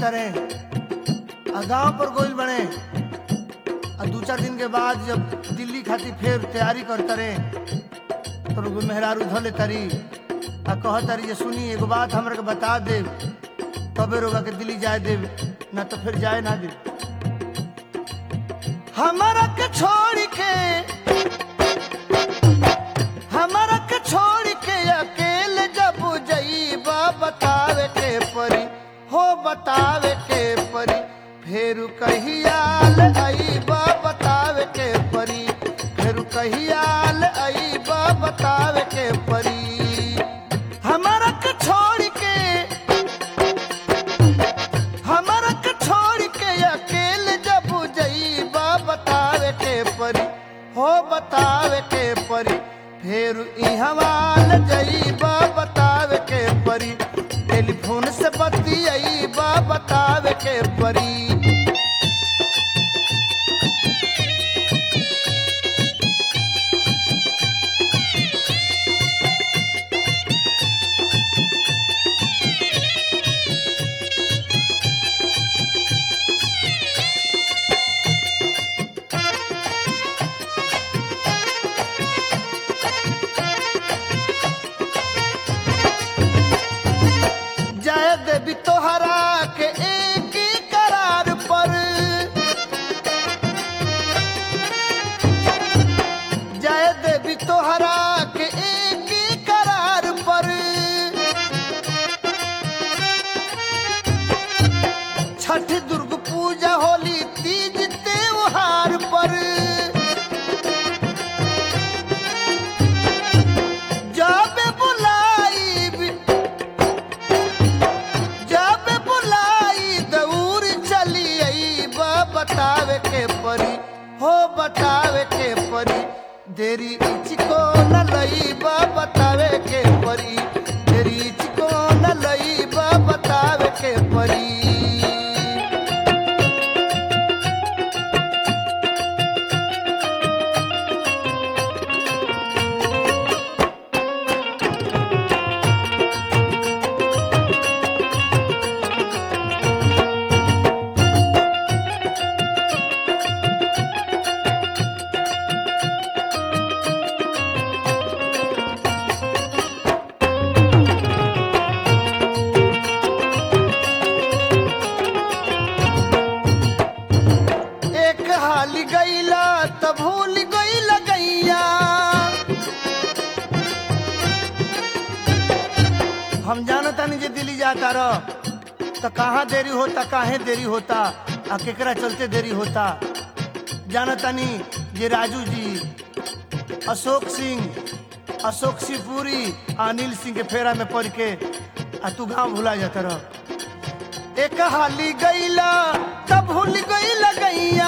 जाता रहे आ गांव पर गोइल बने आ दू चार दिन के बाद जब दिल्ली खातिर फिर तैयारी करता रहे तो एगो मेहरारू धले तारी आ कह तारी जे सुनी एगो बात हमरा के बता दे तबे रोगा के दिल्ली जाए दे ना तो फिर जाए ना दे हमारा के छोड़ के हमारा के छोड़ के अकेले जब जईबा बतावे के परी हो बतावे के परी फेर कहियाल अईबा बतावे के परी फेर कहियाल अईबा बतावे के परी हमारा के छोड़ के हमारा के छोड़ के अकेले जब जईबा बतावे के परी हो बतावे के परी फेर इहवाल जईबा बतावे के परी टेलीफोन से बतियईबा बतावे के परी जय देवी तोहरा के एक ही करार पर जय देवी तोहरा के एक ही करार पर छठ दुर्ग पूजा होली तीज त्योहार पर जाबे बुलाई जब बुलाई दौड़ चली आई बा बतावे के परी हो बतावे के परी देरी इचको न लई बा बतावे के परी देरी इचको न लई बा बतावे के परी एक हाल गईला त भूल गईल गैया हम जानतानी जे दिल्ली जाता रह तो कहाँ देरी होता काहे देरी होता आ केकरा चलते देरी होता जानतानी जे राजू जी अशोक सिंह अशोक सिंहपुरी आ अनिल सिंह के फेरा में पड़ के आ तू गांव भुला जाता रह एक हाली गईला तब भूल गईला गैया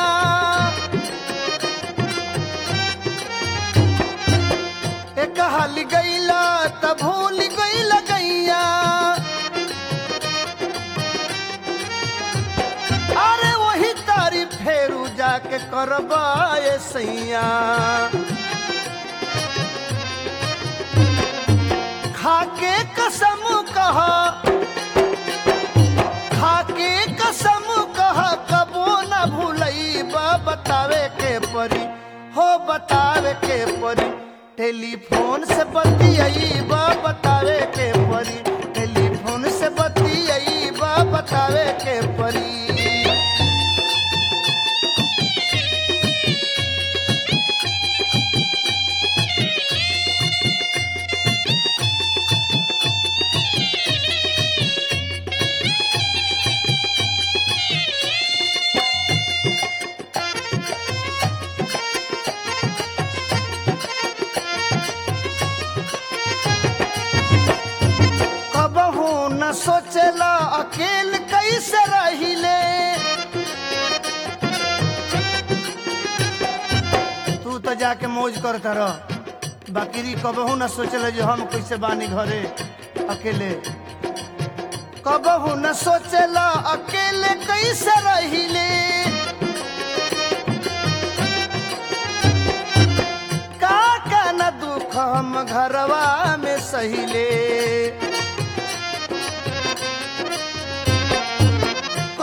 एक हाली गईला तब भूल गईला गैया अरे वही तारी फेरू जाके करबाए सैया खाके कसम कहा खाके कसम कह कबो न भूलई बा बतावे के परी हो बतावे के परी टेलीफोन से बतियई बा बतावे के परी टेलीफोन से बतियई बा बतावे के परी कबहू न सोचला अकेल कैसे रहिले तू तो जाके मौज करता रह बाकी कबहू न सोचला जो हम कैसे बानी घरे अकेले कबहू न सोचला अकेले कैसे रहिले का का न दुख हम घरवा में सहिले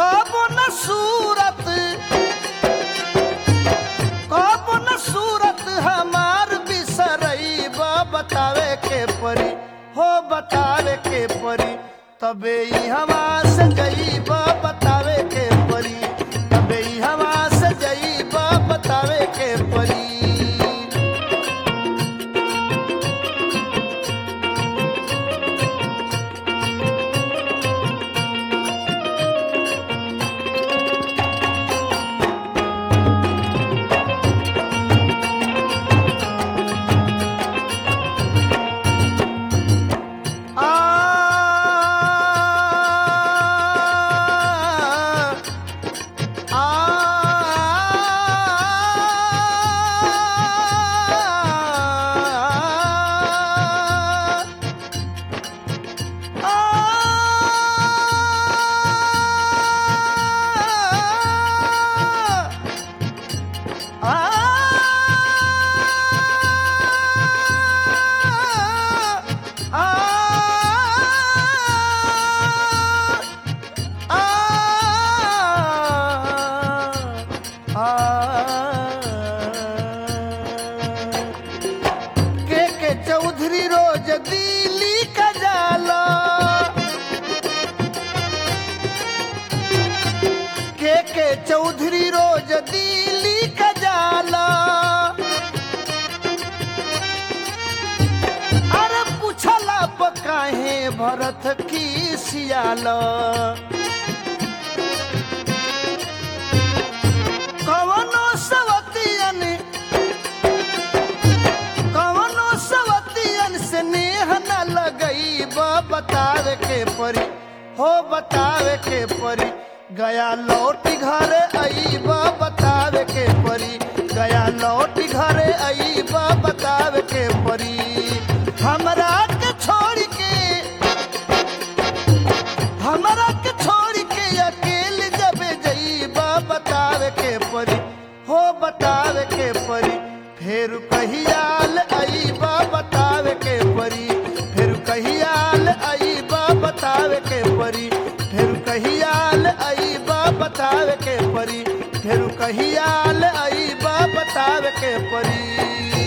कबे ई हवा से जईब बतावे के परी कबे ई हवा से जईब बतावे के परी के के चौधरी रोज दिल्ली का जाला के के चौधरी रोज दिल्ली का जाला अरे पूछला काहे भरत की सियाला कवनो सवतियन कवनो सवतियन से नेह न लगई बतावे के परी हो बतावे के परी गया लौट घरे आई बतावे के परी गया लौट घरे आई बतावे के परी हमरा के छोड़ के हमरा के छोड़ के अकेले जबे जईबा बतावे के परी हो बतावे के परी फिर कहियाल अईबा बतावे के परी फिर कहियाल अईबा बतावे के परी फिर कहियाल अईबा बतावे के परी फिर कहियाल अईबा बतावे के परी